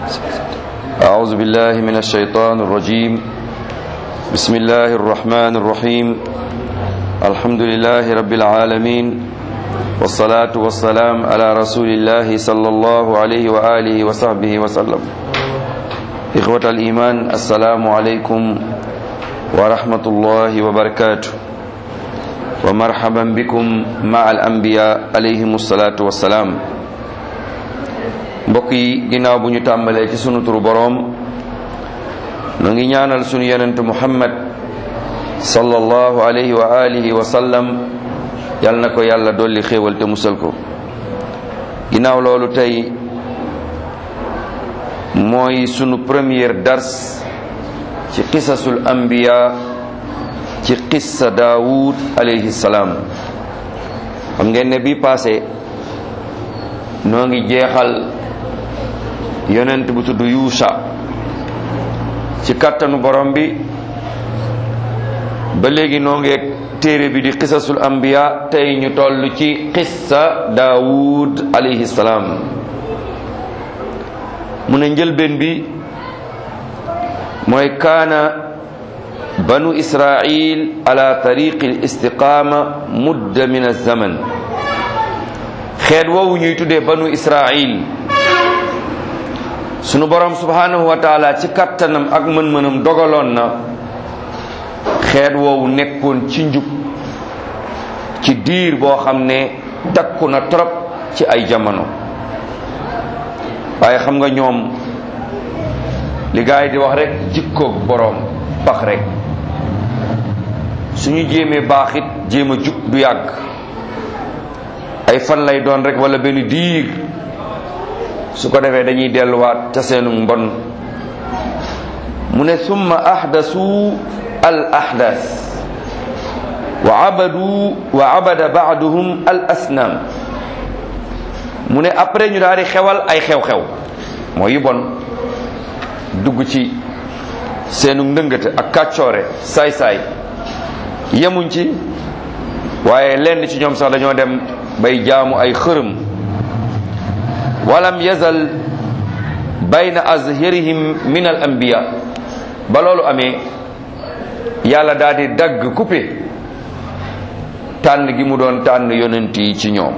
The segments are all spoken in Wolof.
أعوذ بالله من الشيطان الرجيم بسم الله الرحمن الرحيم الحمد لله رب العالمين والصلاة والسلام على رسول الله صلى الله عليه وآله وصحبه وسلم إخوة الإيمان السلام عليكم ورحمة الله وبركاته ومرحبا بكم مع الأنبياء عليهم الصلاة والسلام mbokk yi ginnaaw bu ñu tàmbalee ci sunu turu boroom nu ngi ñaanal sunu yonent muhammad sallallahu alayhi wa alihi wa sallam yal na ko yàlla dolli xéewal te musal ko ginnaaw loolu tey mooy sunu première dars ci qisasul anbiya ci qissa daawud alayhi salaam xam ngeen ne bi passé noo ngi jeexal yonent bu tudd yuusa ci kàttanu borom bi ba léegi noo ngeeg téere bi di qisasul anbiya tey ñu toll ci qissa daawud alayhi salaam mu ne njëlbeen bi mooy kaana banu israil ala tariqi l istiqaama mudda min alzaman xeet woowu ñuy tuddee banu israil sunu borom subhanahu wa taala ci kattanam ak mën-mënam dogaloon na xeet woowu nekkoon ci njub ci diir boo xam ne takku na trop ci ay jamono waaye xam nga ñoom li gaay di wax rek jikkoog boroom pax rek suñu jéemee baaxit jéem a jub du yàgg ay fan lay doon rek wala benn diir su ko defee dañuy delluwaat ca seenu mbon mu ne summa ahdasu al ahdas wa abadu wa abada baaduhum al asnam mu ne après ñu daal di xewal ay xew-xew mooy yu bon dugg ci seenu ndëngate ak kàccoore saay-saay yemuñ ci waaye lenn ci ñoom sax dañoo dem bay jaamu ay xërëm walam yazal bayna azhirihim min al anbiya ba loolu amee yàlla daal di dagg coupé tànn gi mu doon tànn yonent yi ci ñoom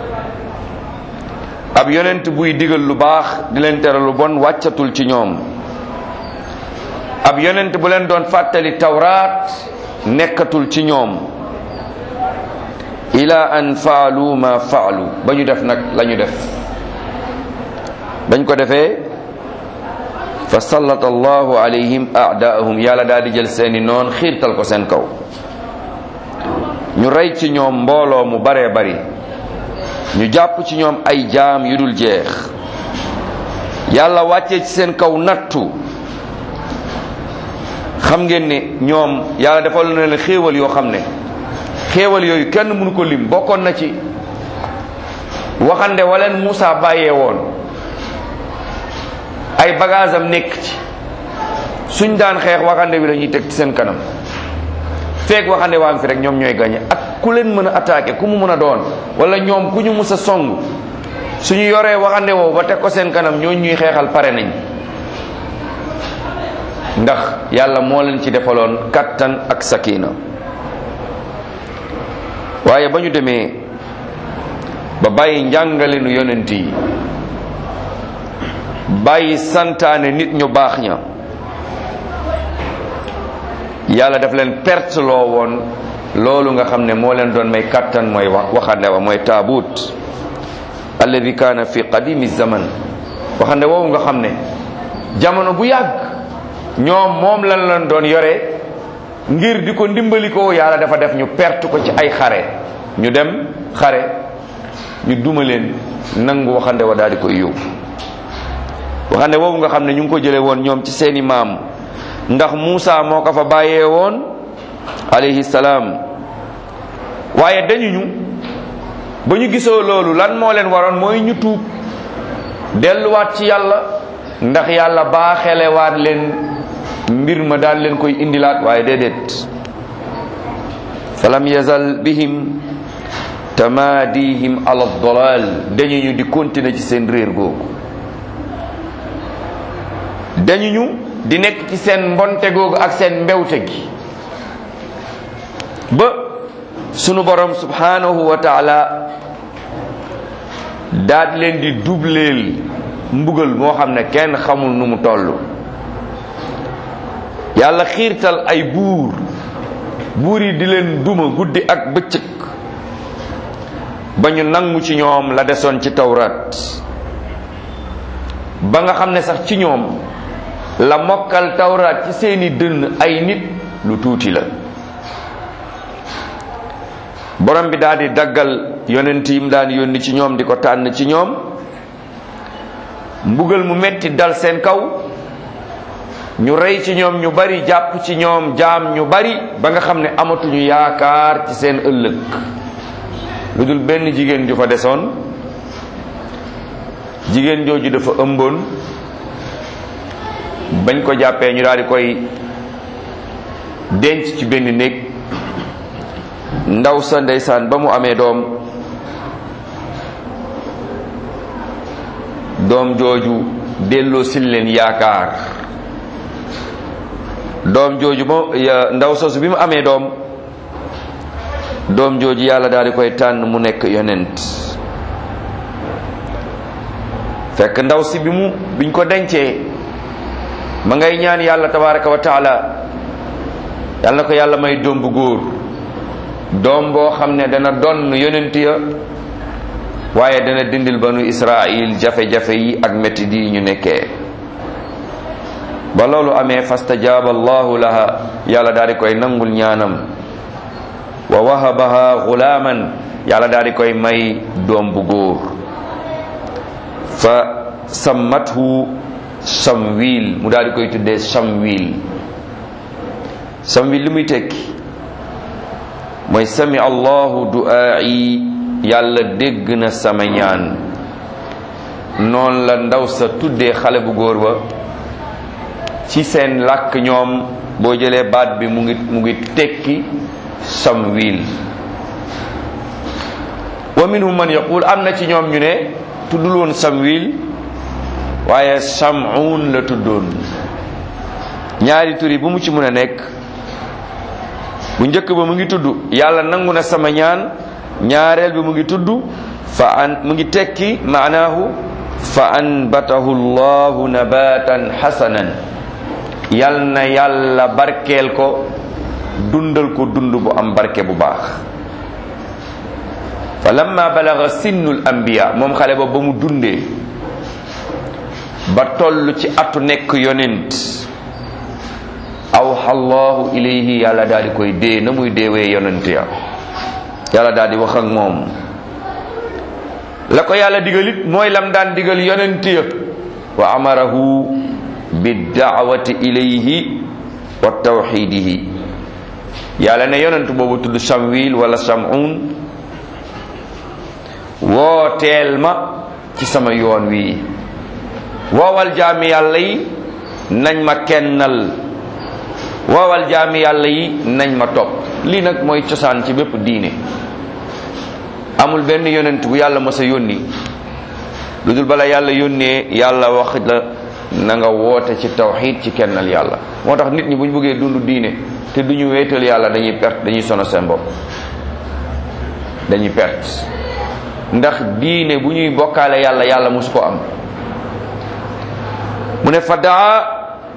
ab yonent buy digal lu baax di leen tere lu bon wàccatul ci ñoom ab yonent bu leen doon fàttali tawraat nekkatul ci ñoom ila an faalu ma faalu ba ñu def nag la ñu def bañ ko defee fa sallata allahu alayhim aadaahum yàlla daal di jël seeni noon xiirtal ko seen kaw ñu rey ci ñoom mbooloo mu baree bari ñu jàpp ci ñoom ay jaam yu dul jeex yàlla wàccee ci seen kaw nattu xam ngeen ne ñoom yàlla defal na leen xéewal yoo xam ne xéewal yooyu kenn mënu ko lim bokkoon na ci waxande waleen Muusa bàyyee woon ay bagage am nekk ci suñ daan xeex waxande bi lañuy teg ci seen kanam feek waxande waa fi rek ñoom ñooy gañe ak ku leen mën a attaqué ku mu mën a doon wala ñoom ku ñu mus a song suñu yoree waxande woowu ba teg ko seen kanam ñoo ñuy xeexal pare nañ ndax yàlla moo leen ci defaloon kattan ak sakina waaye ba ñu demee ba bàyyi njàngalenu yonent yi bàyyi santaane nit ñu baax ña yàlla daf leen perte loo woon loolu nga xam ne moo leen doon may kattan mooy waxande wa mooy taabut alladi kaana fi qadimi zaman waxande woowu nga xam ne jamono bu yàgg ñoom moom lan leen doon yore ngir di ko ndimbali ko yàlla dafa def ñu perte ko ci ay xare ñu dem xare ñu duma leen nangu waxande wa daal di koy yóbbu waxande woowu nga xam ne ñu ngi ko jële woon ñoom ci seeni maam ndax Muusa moo ko fa bàyyee woon alayhi salaam waaye dañu ñu ba ñu gisoo loolu lan moo leen waroon mooy ñu tuub delluwaat ci yàlla ndax yàlla baaxelewaat leen mbir ma daal leen koy indilaat waaye déedéet falam yazal bihim tamaadihim ala dolal dañu ñu di continuer ci seen réer googu dañu ñu di nekk ci seen mbonte googu ak seen mbewte gi ba sunu borom subhanahu wa taala daal leen di dubleel mbugal moo xam ne kenn xamul nu mu toll yàlla xiirtal ay buur buur yi di leen duma guddi ak bëccëg ba ñu nangu ci ñoom la desoon ci tawrat ba nga xam ne sax ci ñoom la mokkal tawrat ci seeni dënn ay nit lu tuuti la borom bi daal di daggal yonent yim daan yónni ci ñoom di ko tànn ci ñoom mbugal mu metti dal seen kaw ñu rey ci ñoom ñu bari jàpp ci ñoom jaam ñu bari ba nga xam ne amatuñu yaakaar ci seen ëllëg lu dul benn jigéen ju fa desoon jigéen jooju dafa ëmboon bañ ko jàppee ñu daal di koy denc ci benn néeg ndaw sa ndeysaan ba mu amee doom doom jooju delloo sil leen yaakaar doom jooju mo ndaw soosu bi mu amee doom doom jooju yàlla daal di koy tànn mu nekk yonent fekk ndaw si bi mu biñ ko dencee ma ngay ñaan yàlla tabaraka wa taala yàlla na ko yàlla may doom bu góor doom boo xam ne dana donn yonent ya waaye dana dindil banu israil jafe-jafe yi ak métti yi ñu nekkee ba loolu amee fastajaaba allahu laha yàlla daal di koy nangul ñaanam wa wahabaha gulaaman yàlla daal di koy may doom bu góor fa sammathu samwil mu daal di koy tuddee samwil samwil li muy tekki mooy sami allahu du'aa'i yàlla dégg na sama ñaan noonu la ndaw sa tuddee xale bu góor ba ci seen làkk ñoom boo jëlee baat bi mu ngi mu ngi tekki samwil wa minhum man yaqul am na ci ñoom ñu ne tuddul woon samwil waaye samuun la tuddoon ñaari tur yi bu mu ci mën a nekk bu njëkk ba mu ngi tudd yàlla nangu na sama ñaan ñaareel bi mu ngi tudd fa an mu ngi tekki maanaahu fa anbatahu llahu nabatan hasanan yal na yàlla barkeel ko dundal ko dund bu am barke bu baax fa lamma balaga sinnul anbiya moom xale ba ba mu dundee ba toll ci atu nekk yonent awxa allahu ilayhi yàlla daal di koy dee na muy deewee yonent ya yàlla daal di wax ak moom la ko yàlla digalit mooy lam daan digal yonent ya wa amarahu biddaawati ilayhi wa tawxidihi yàlla ne yonent boobu tudd samwil wala samun wooteel ma ci sama yoon wi woowal jaami yàlla yi nañ ma kennal woowal jaami yàlla yi nañ ma topp lii nag mooy cosaan ci bépp diine amul benn yonent bu yàlla mës a yónni lu dul bala yàlla yónnee yàlla wax la na nga woote ci tawxid ci kennal yàlla moo tax nit ñi bu ñu bëggee dund diine te du ñu wéetal yàlla dañuy perte dañuy sono seen bopp dañuy perte ndax diine bu ñuy bokkaale yàlla yàlla mosu ko am mu ne fa daa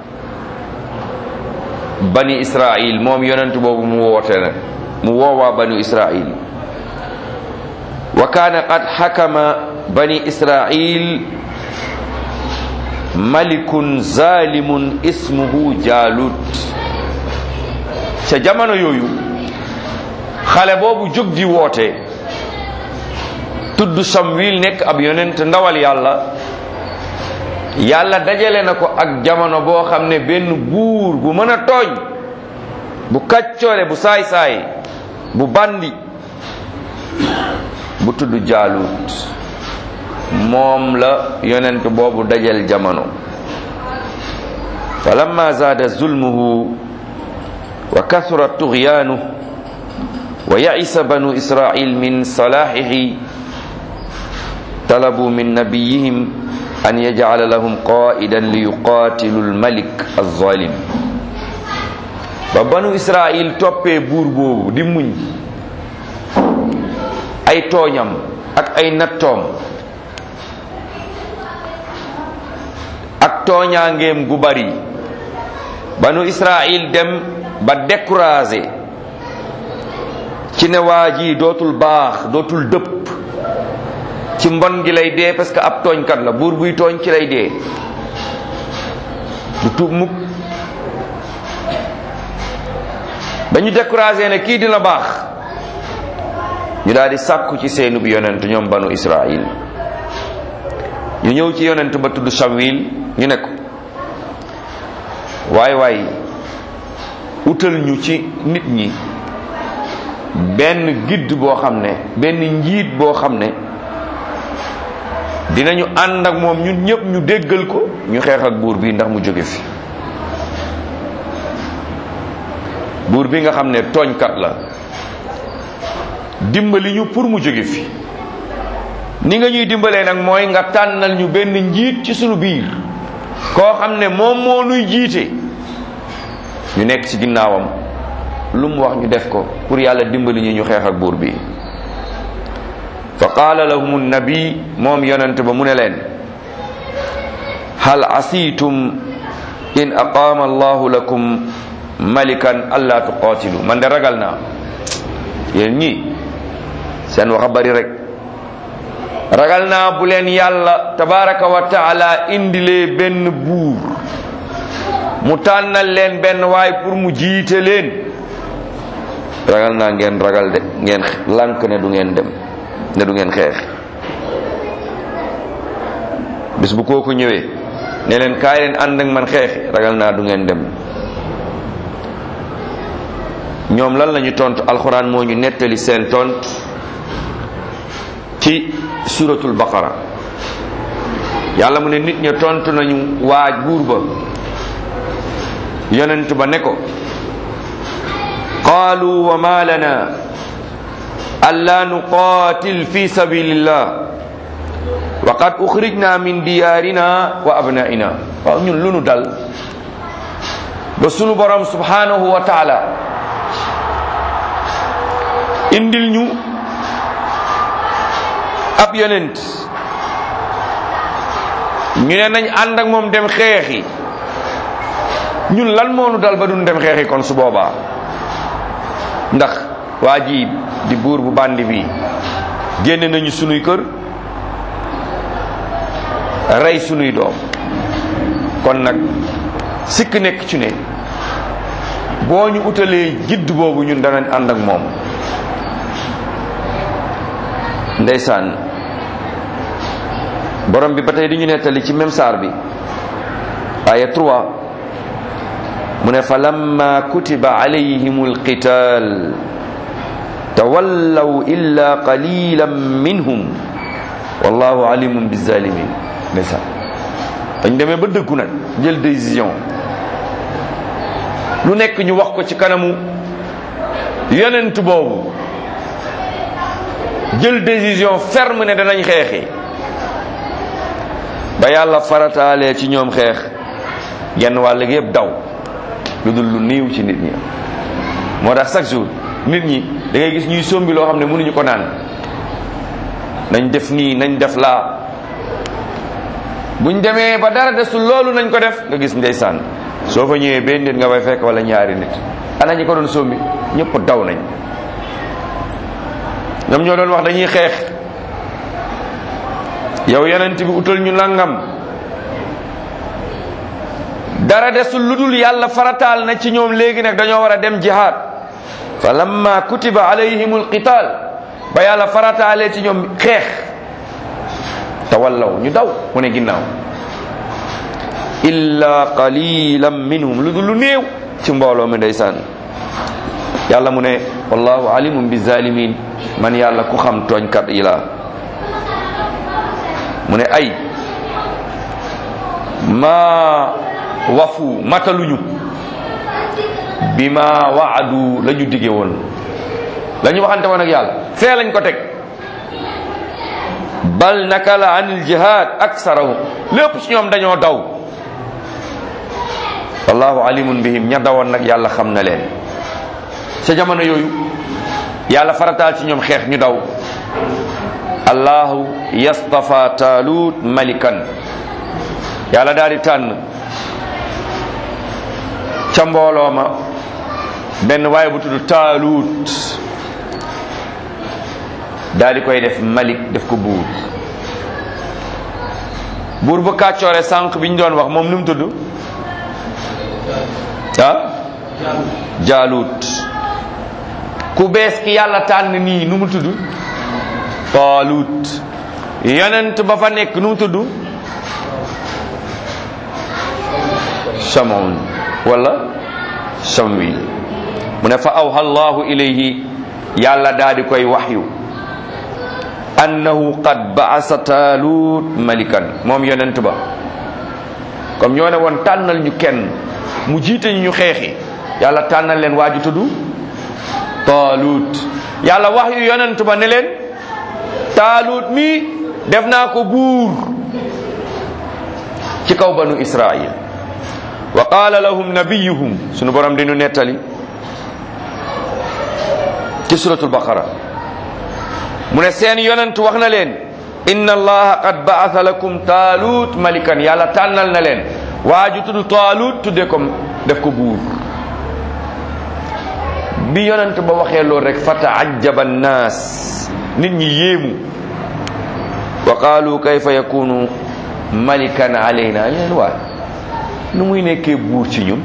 bani israil moom yonent boobu mu woote na mu woowaa bani israil wa kaana qad xakama bani israil malikun zalimun ismuhu jaalut ca jamono yooyu xale boobu jóg di woote tudd samwil nekk ab yonent ndawal yàlla yàlla dajale na ko ak jamono boo xam ne benn buur bu mën a tooñ bu kàccoore bu saay-saay bu bandi bu tudd jaalut moom la yonent boobu dajal jamono fa lamma zaada zulmuhu wa kathura tughyaanu wa yaisa banu israil min salahihi talabu min nabiyihim an yajcala lahum qaidan li yuqatilu lmalik alzalim ba banu israil toppee buur boobu di muñ ay tooñam ak ay nattoom ak tooñaangeem gu bari banu israil dem ba découragé ci ne waa ji dootul baax dootul dëpp ci mbon gi lay dee parce que ab tooñkat la buur buy tooñ ci lay dee du tuub mukk ba ñu découragé ne kii dina baax ñu daal di sàkku ci seenub yonent ñoom banu israil ñu ñëw ci yonent ba tudd Samwil ñu ne ko waay waay utal ñu ci nit ñi benn gidd boo xam ne benn njiit boo xam ne dinañu ànd ak moom ñun ñëpp ñu déggal ko ñu xeex ak buur bi ndax mu jóge fi buur bi nga xam ne tooñkat la dimbali ñu pour mu jóge fi ni nga ñuy dimbalee nag mooy nga tànnal ñu benn njiit ci sunu biir koo xam ne moom moo nuy jiite ñu nekk ci ginnaawam lu mu wax ñu def ko pour yàlla dimbali ñu ñu xeex ak buur bi fa qaala lahum nabi moom yonent ba mu ne leen hal asiitum in aqaama allahu lakum malikan alla tuqaatilu man de ragal naa yéen ñi seen wax a bari rek ragal naa bu leen yàlla tabaraka wa taala indilee benn buur mu tànnal leen benn waay pour mu jiite leen ragal naa ngeen ragal de ngeen lànk ne du ngeen dem ne du ngeen xeex bis bu kooku ñëwee ne leen kaay leen ànd ak man xeexi ragal naa du ngeen dem ñoom lan lañu tontu alxuraan moo ñu nettali seen tont ci suratul baqara yàlla mu ne nit ña tontu nañu waaj buur ba yonent ba ne ko qaalu wa ma lana alla nuqatil fi sabilillah wa qad uxrijna min diyaarina wa abnaina waaw ñun lu nu dal ba sunu borom subhanahu wa taala indil ñu ab yonent ñu ne nañ ànd ak moom dem xeexi ñun lan moo nu dal ba duñ dem xeexi kon su boobaa ndax waa ji di buur bu bandi bi génne nañu sunuy kër rey sunuy doom kon nag sikk nekk ci ne boo ñu utalee gidd boobu ñun danañ ànd ak moom ndeysaan borom bi ba tey di ñu nettali ci même saar bi aya 3 mu ne fa lamma kutiba alayhim alqital tawallaw illa qalilan minhum wallahu alimun bizalimin ndeysaan dañ demee ba dëggu nag jël décision lu nekk ñu wax ko ci kanamu yonent boobu jël décision ferme ne danañ xeexi ba yàlla farataalee ci ñoom xeex genn wàll gi yëpp daw lu dul lu niiw ci nit ñi moo tax chaque jour nit ñi da ngay gis ñuy sombi loo xam ne mënuñu ko naan nañ def nii nañ def laa buñ demee ba dara desul loolu nañ ko def nga gis ndeysaan soo fa ñëwee benn nit nga fay fekk wala ñaari nit ana ñi ko doon sombi ñëpp daw nañ ñoom ñoo doon wax dañuy xeex yow yonent bi utal ñu nangam dara desul lu dul yàlla farataal na ci ñoom léegi nag dañoo war a dem jihaad fa lamma kutiba alayhim alqital ba yàlla farataalee ci ñoom xeex tawallaw ñu daw mu ne ginnaaw illa qalilan minhum lu dul lu néew ci mbooloo mi ndeysaan yàlla mu ne wallahu alimun bi zalimin man yàlla ku xam tooñkat yi la mu ne ay ma wafu mataluñu bi ma waadu la ñu dige woon la ñu waxante woon ak yàlla fee lañ ko teg bal nakala anil jihad aksarahum lépp ci ñoom dañoo daw wallahu alimun bihim ña dawoon nag yàlla xam na leen ca jamono yooyu yàlla farataal ci ñoom xeex ñu daw allahu yastafa taalut malikan yàlla daal di tànn ca mbooloo ma benn waaye bu tudd taalut daal di koy def malik def ko buur buur bu kàccoore sànq bi ñu doon wax moom nu mu tudd ah jaalut ku bees ki yàlla tànn nii nu mu tudd taalut yonent ba fa nekk nu mu tudd shamoun wala shamwi mu ne fa awha allahu ilayhi yàlla daal di koy waxyu annahu qad baasa taalut malikan moom yonent ba comme ñoo ne woon tànnal ñu kenn mu jiite ñu ñu xeexi yàlla tànnal leen waaju tudd taalut yàlla wax yu yonent ba ne leen taalut mi def naa ko buur ci kaw banu israil wa qaala lahum nabiyuhum sunu borom dinu nettali ci suratul baqara mu ne seen yonent wax na leen inna allaha qad baatha lakum taalut malikan yàlla tànnal na leen waaju tudd taalut tudde ko def ko buur bi yonent ba waxee loolu rek fa taajaba annaas nit ñi yéemu wa qaalu kayfa yakunu malikan alayna ñu leen waay nu muy nekkee buur ci ñun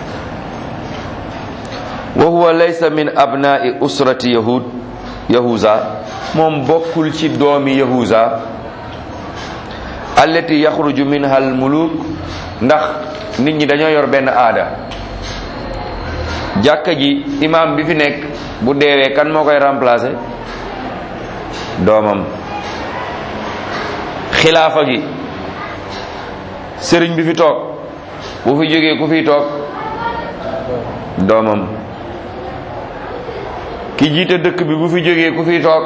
wa huwa laysa min abnaai usrati yahud yahuza moom bokkul ci doomi yahuza allati yaxruju minha al muluk ndax nit ñi dañoo yor benn aada jàkka ji imam bi fi nekk bu deewee kan moo koy remplacer doomam xilaafa gi sëriñ bi fi toog bu fi jógee ku fiy toog doomam ki jiite dëkk bi bu fi jógee ku fiy toog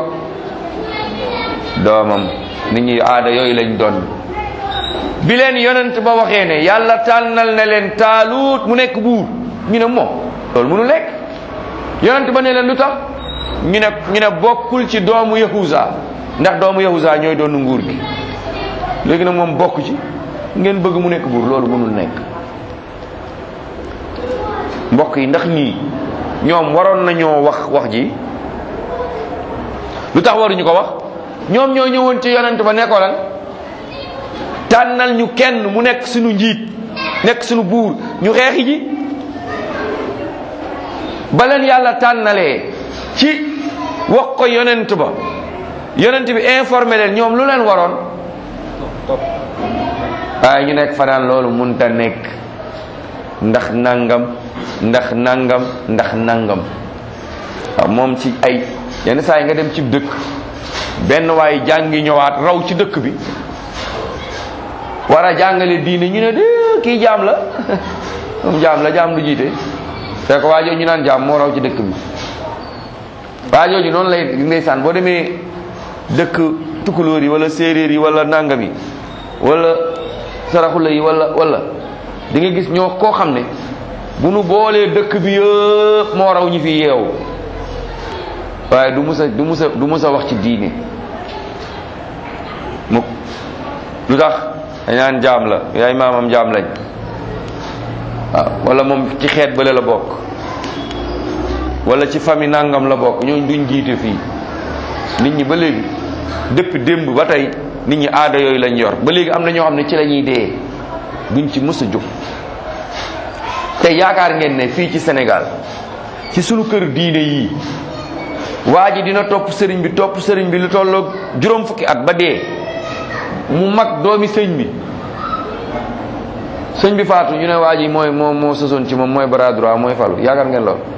doomam nit ñi aada yooyu lañ doon bi leen yonent ba waxee ne yàlla tànnal na leen taalut mu nekk buur ñu ne moom loolu mënu nekk yonent ba ne leen lu tax ñu ne ñu ne bokkul ci doomu yahuza ndax doomu yahuza ñooy doon nguur gi léegi nag moom bokk ci ngeen bëgg mu nekk buur loolu mënul nekk mbokk yi ndax ñii ñoom waroon nañoo wax wax ji lu tax waruñu ko wax ñoom ñoo ñëwoon ci yonent ba nekkoo lan tànnal ñu kenn mu nekk suñu njiit nekk suñu buur ñu xeexi ji ba leen yàlla tànnalee ci wax ko yonent ba yonent bi informé leen ñoom lu leen waroon waaye ñu nekk fanaan loolu munta nekk ndax nangam ndax nangam ndax nangam waaw moom ci ay yenn saa yi nga dem ci dëkk benn waaye jàngi ñëwaat raw ci dëkk bi war a jàngale diine ñu ne de kii jaam la moom jaam la jaam du jiite fekk waa jooju ñu naan jaam moo raw ci dëkk bi waa jooju noonu lay ndeysaan boo demee dëkk tukulóor yi wala séeréer yi wala nangam yi wala saraxula yi wala wala di nga gis ñoo koo xam ne bu nu boolee dëkk bi yëpp moo raw ñi fi yeewu waaye du musa du musa du musa wax ci diine mukk lu tax dañaan jaam la yaay maamam jaam lañ waaw wala moom ci xeet bële la bokk wala ci famille nangam la bokk ñooñ duñ jiite fii nit ñi ba léegi depuis démb ba tey nit ñi aada yooyu lañ yor ba léegi am na ñoo xam ne ci la ñuy dee duñ ci mës a jóg te yaakaar ngeen ne fii ci Sénégal ci sunu kër diine yii waa ji dina topp sëriñ bi topp sëriñ bi lu tolloog juróom fukki at ba dee mu mag doomi sëñ bi sëñ bi faatu ñu ne waa ji mooy moo moo sosoon ci moom mooy bras droit mooy falu yaakaar ngeen lool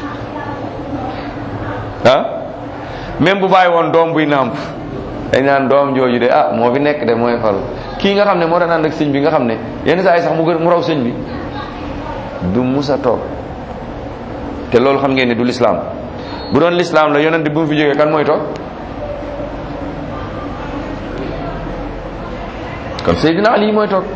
ah même bu bàyyi woon doom buy nàmp dañ naan doom jooju de ah moo fi nekk de mooy falu kii nga xam ne moo daan ànd ak sëñ bi nga xam ne yenn saa yi sax mu gën mu raw sëñ bi du musa toog te loolu xam ngeen ne du lislaam bu doon lislaam la yonent bi mu fi jógee kan mooy toog kon Seydina Ali mooy toog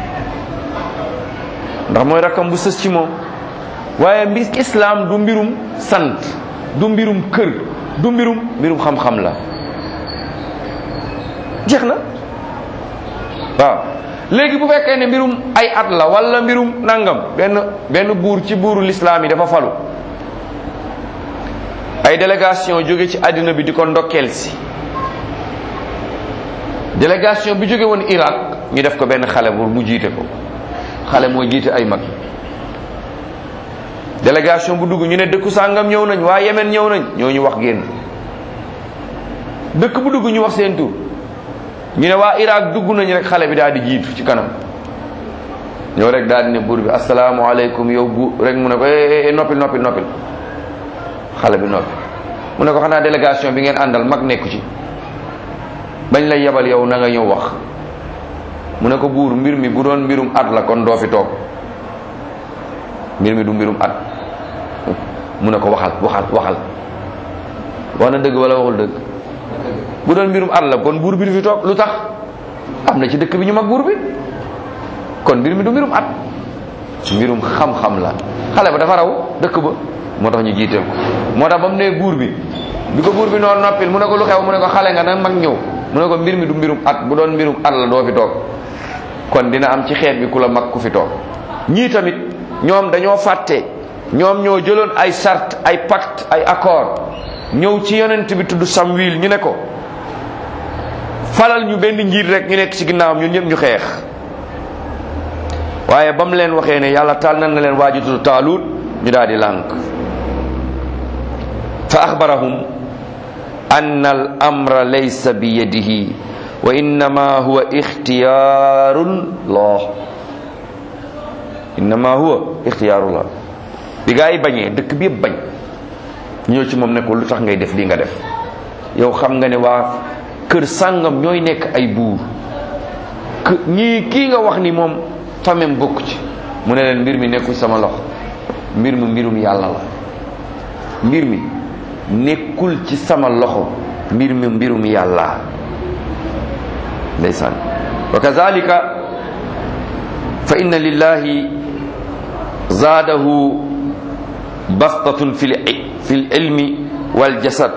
ndax mooy rakkam bu sës ci moom waaye mbir islam du mbirum sant du mbirum kër du mbirum mbirum xam-xam la jeex na waaw léegi bu fekkee ne mbirum ay at la wala mbirum nangam benn benn buur ci buuru lislaam yi dafa falu ay délégation jóge ci àddina bi di ko ndokkeel si délégation bi jóge woon Irak ñu def ko benn xale bu mu jiite ko xale mooy jiite ay mag délégation bu dugg ñu ne dëkku sàngam ñëw nañ waa Yemen ñëw nañ ñoo ñu wax génn dëkk bu dugg ñu wax seen tur ñu ne waa Irak dugg nañ rek xale bi daal di jiitu ci kanam ñëw rek daal di ne buur bi asalaamaaleykum yow bu rek mu ne ko eh noppil noppil noppil xale bi noppi mu ne ko xanaa délégation bi ngeen àndal mag nekku ci bañ lay yebal yow na nga ñëw wax mu ne ko buur mbir mi bu doon mbirum at la kon doo fi toog mbir mi du mbirum at mu ne ko waxal waxal waxal wax na dëgg wala waxul dëgg bu doon mbirum at la kon buur bi du fi toog lu tax am na ci dëkk bi ñu mag buur bi kon mbir mi du mbirum at mbirum xam-xam la xale ba dafa raw dëkk ba moo tax ñu jiiteel ko moo tax ba mu nee buur bi bi ko buur bi noonu noppil mu ne ko lu xew mu ne ko xale nga na mag ñëw mu ne ko mbir mi du mbirum at bu doon mbirum at la doo fi toog kon dina am ci xeet bi ku la mag ku fi toog ñii tamit ñoom dañoo fàtte ñoom ñoo jëloon ay charte ay pacte ay accord ñëw ci yonent bi tudd Samwil ñu ne ko falal ñu benn njiit rek ñu nekk ci ginnaawam ñun ñëpp ñu xeex waaye ba mu leen waxee ne yàlla taal nan na leen waaju tudd Taalut ñu daal di lànk fa axbarahum an al amra laysa bi yadihi wa innama huwa ixtiyaarun llah innama huwa ixtiyaarullah bi gaa yi bañee dëkk bi yëpp bañ ñëw ci moom ne ko lu tax ngay def lii nga def yow xam nga ne waa kër sàngam ñooy nekk ay buur ñii kii nga wax ni moom famem bokk ci mu ne leen mbir mi nekkul sama loxo mbir mi mbirum yàlla la mbir mi nekkul ci sama loxo mbir mi mbirum yàlla ndeysaan wa kazalika fa inna lillahi zaadahu bastatun fi fi lilmi waljasad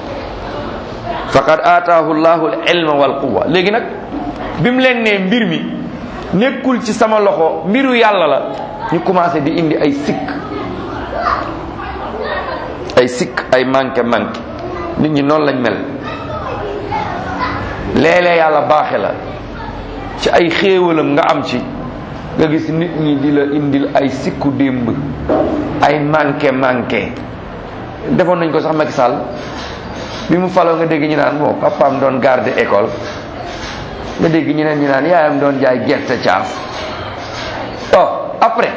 faqad aataahu llahu alilma walquwa léegi nag bi mu leen nee mbir mi nekkul ci sama loxo mbiru yàlla la ñu commencé di indi ay sikk ay sikk ay manqué manqué nit ñi noonu lañ mel léeg-léeg yàlla baaxe la ci ay xéewalam nga am ci nga gis nit ñi di la indil ay sikku démb ay manqué manqué defoon nañ ko sax Macky Sall bi mu faloo nga dégg ñu naan bon papaam doon garde école nga dégg ñu neen ñu naan yaayam doon jaay gerte caaf oh après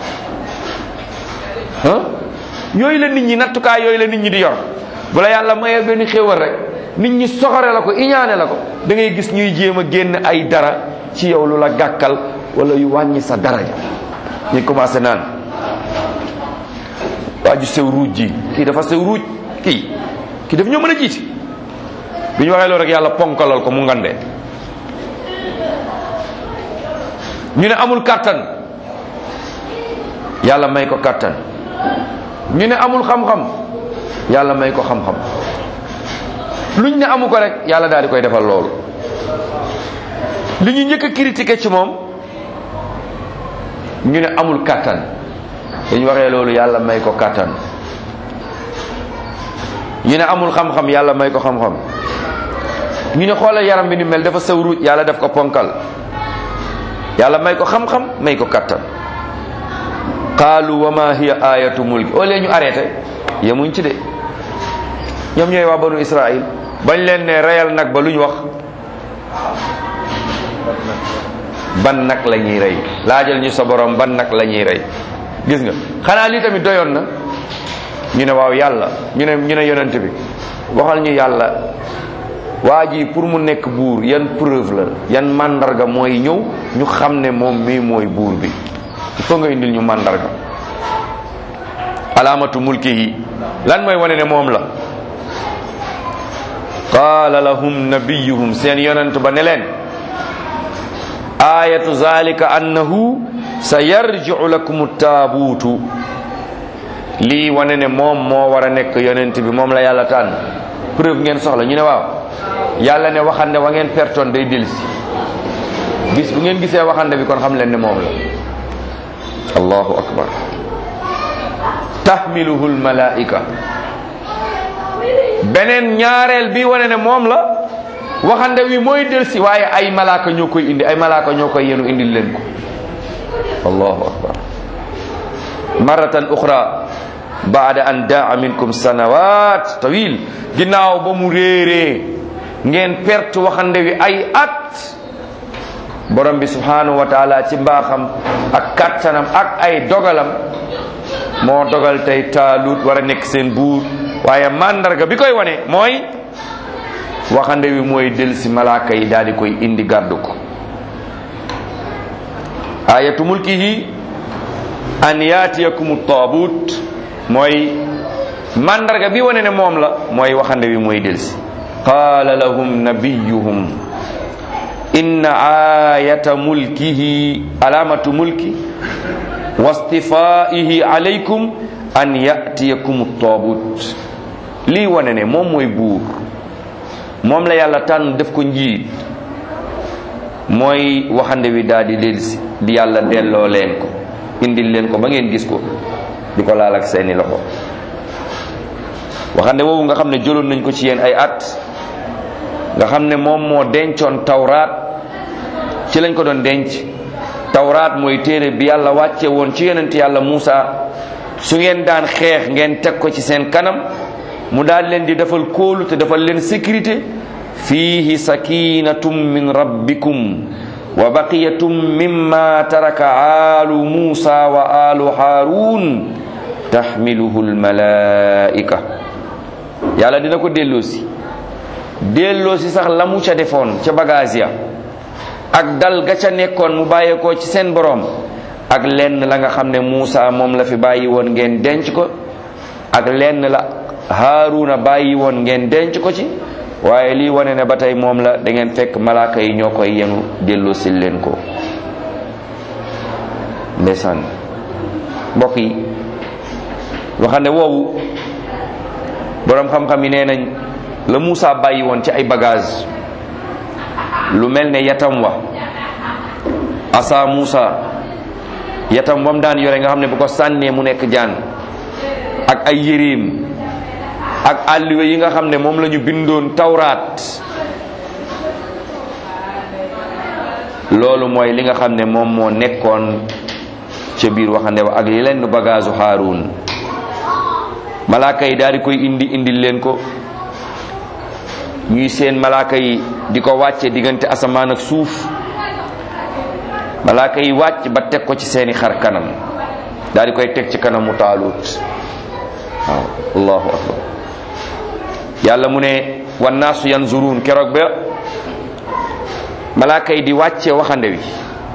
ah yooyu la nit ñi nattukaay yooyu la nit ñi di yor bu la yàlla mayee benn xéewal rek nit ñi soxore la ko iñaane la ko da ngay gis ñuy jéem a génn ay dara ci yow lu la gàkkal wala yu wàññi sa daraja ñu commencé naan waa ju sew ruuj ji kii dafa sew ruuj kii kii daf ñoo mën a jiiti bi ñu waxee loolu rek yàlla ponkalal ko mu ngandee ñu ne amul kàttan yàlla may ko kàttan ñu ne amul xam-xam yàlla may ko xam-xam luñ ne amu ko rek yàlla daal di koy defal loolu li ñu njëkk a critiqué ci moom ñu ne amul kàttan dañu waxee loolu yàlla may ko kàttan ñu ne amul xam-xam yàlla may ko xam-xam ñu ne xoolal yaram bi ni mel dafa sew ruuj yàlla def ko ponkal yàlla may ko xam-xam may ko kàttan qaalu wa ma hiya ayatu mulki au lieu ñu arrêté yemuñ ci de ñoom ñooy waa banu israil bañ leen ne reyal nag ba lu ñu wax ban nag la ñuy rey laajal ñu sa borom ban nag la ñuy rey gis nga xanaa lii tamit doyoon na ñu ne waaw yàlla ñu ne ñu ne yonent bi waxal ñu yàlla waa ji pour mu nekk buur yan preuve la yan mandarga mooy ñëw ñu xam ne moom mii mooy buur bi il faut nga indil ñu mandarga alaamatu mulkihi lan mooy wane ne moom la qaala lahum nabiyuhum seen yonent ba ne leen ayatu zalika annahu sa yarji'u lakum taabuutu lii wane ne moom moo war a nekk yonent bi moom la yàlla tànn preuve ngeen soxla ñu ne waaw yàlla ne waxande wa ngeen pertoon day delsi bis bu ngeen gisee waxande bi kon xam leen ne moom la allahu akbar tahmiluhu almalaika beneen ñaareel bi wane ne moom la waxande wi mooy delsi waaye ay malaaka ñoo koy indi ay malaaka ñoo koy yenu indil leen ko allahu akbar maratan uxra baada an daa minkum sanawat tawil ginnaaw ba mu réeree ngeen perte waxande wi ay at borom bi subhanahu wa taala ci mbaaxam ak kattanam ak ay dogalam moo dogal tey taalut war a nekk seen buur waaye mandarga bi koy wane mooy waxande wi mooy del si malaaka yi daal di koy indi gàddu ko ayatu mulkihi an yaatiyakum taabut mooy mandarga bi wane ne moom la mooy waxande wi mooy del si qaala lahum nabiyuhum inna ayata mulkihi alamatu mulki wastifaihi alaykum an yatiyakum taabut lii wane ne moom mooy buur moom la yàlla tànn def ko njiit mooy waxande wi daal di delsi di yàlla delloo leen ko indil leen ko ba ngeen gis ko di ko laal ak seeni loxo waxande woowu nga xam ne jëloon nañ ko ci yéen ay at nga xam ne moom moo dencoon tawraat ci lañ ko doon denc tawraat mooy téere bi yàlla wàcce woon ci yonent yàlla Muusa su ngeen daan xeex ngeen teg ko ci seen kanam mu daal leen di defal kóolu te defal leen sécurité fiihi sakinatum min rabbikum wa baqiyatum mimma taraka alu Muusa wa alu Haarun taxmiluhu almalaika yàlla dina ko delloosi delloosi sax la mu ca defoon ca bagage ya ak dal ga ca nekkoon mu bàyyeekoo ci seen boroom ak lenn la nga xam ne Muusa moom la fi bàyyi woon ngeen denc ko ak lenn la Haaruna bàyyi woon ngeen denc ko ci waaye lii wane ne ba tey moom la da ngeen fekk malaaka yi ñoo koy yenu delloosi leen ko ndeysaan mbokk yi waxande woowu boroom xam-xam yi nee nañ la Muusa bàyyi woon ci ay bagage lu mel ne yatam wa asa Muusa yatam wam daan yore nga xam ne bu ko sànnee mu nekk jaan ak ay yéreem ak àlliwe yi nga xam ne moom la ñu bindoon tawraat loolu mooy li nga xam ne moom moo nekkoon ca biir waxande wa ak lenn bagage u Haarun malaaka yi daal di koy indi indil leen ko ñuy seen malaaka yi di ko wàcce diggante asamaan ak suuf malaaka yi wàcc ba teg ko ci seeni xar kanam daal di koy teg ci kanamu taalut waaw allahu akbar yàlla mu ne wannaasu yanzurun keroog ba malaaka yi di wàcce waxande wi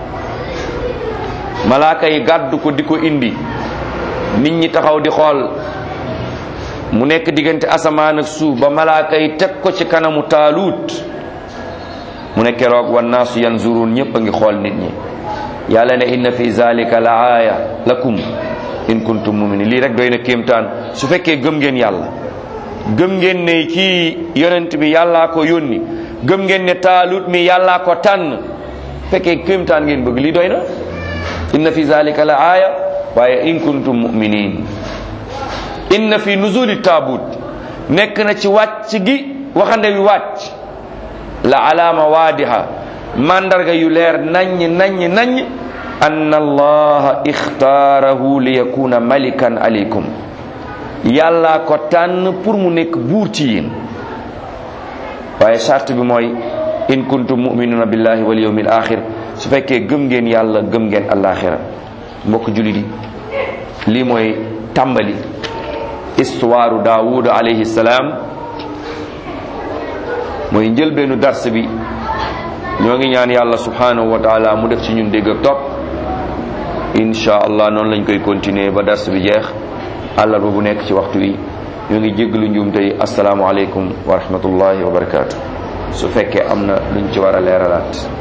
malaaka yi gàddu ko di ko indi nit ñi taxaw di xool mu nekk diggante asamaan ak suuf ba malaaka yi teg ko ci kanamu taalut mu ne keroog wannaasu yanzurun ñépp a ngi xool nit ñi yàlla ne inna fi zalika la aaya lakum in kuntum muminin lii rek doy na kéemtaan su fekkee gëm ngeen yàlla gëm ngeen ne kii yonent bi yàllaa ko yónni gëm ngeen ne taalut mi yàllaa ko tànn fekkee kéemtaan ngeen bëgg lii doy na inna fi zalika la aaya waaye in kuntum muminin inna fi nuzuli taabut nekk na ci wàcc gi waxande wi wàcc la alaama waadiha mandarga yu leer naññ naññ naññ anna allaha ixtaarahu li yakuna malikan aleykum yàlla ko tànn pour mu nekk buur ci yéen waaye charte bi mooy in kuntum muminuna billahi wal yawmil axir su fekkee gëm ngeen yàlla gëm ngeen alaxira mbokk jullit yi lii mooy tàmbali histoire daawud alayhi salaam mooy njëlbeenu dars bi ñoo ngi ñaan yàlla subhanahu wa taala mu def ci ñun dégg ak topp insha allah noonu lañ koy continuer ba dars bi jeex àllarba bu nekk ci waxtu wi ñoo ngi jéggalu njuum tey asalaamualeykum wa rahmatullahi wa barakaatu su fekkee am na luñ ci war a leeralaat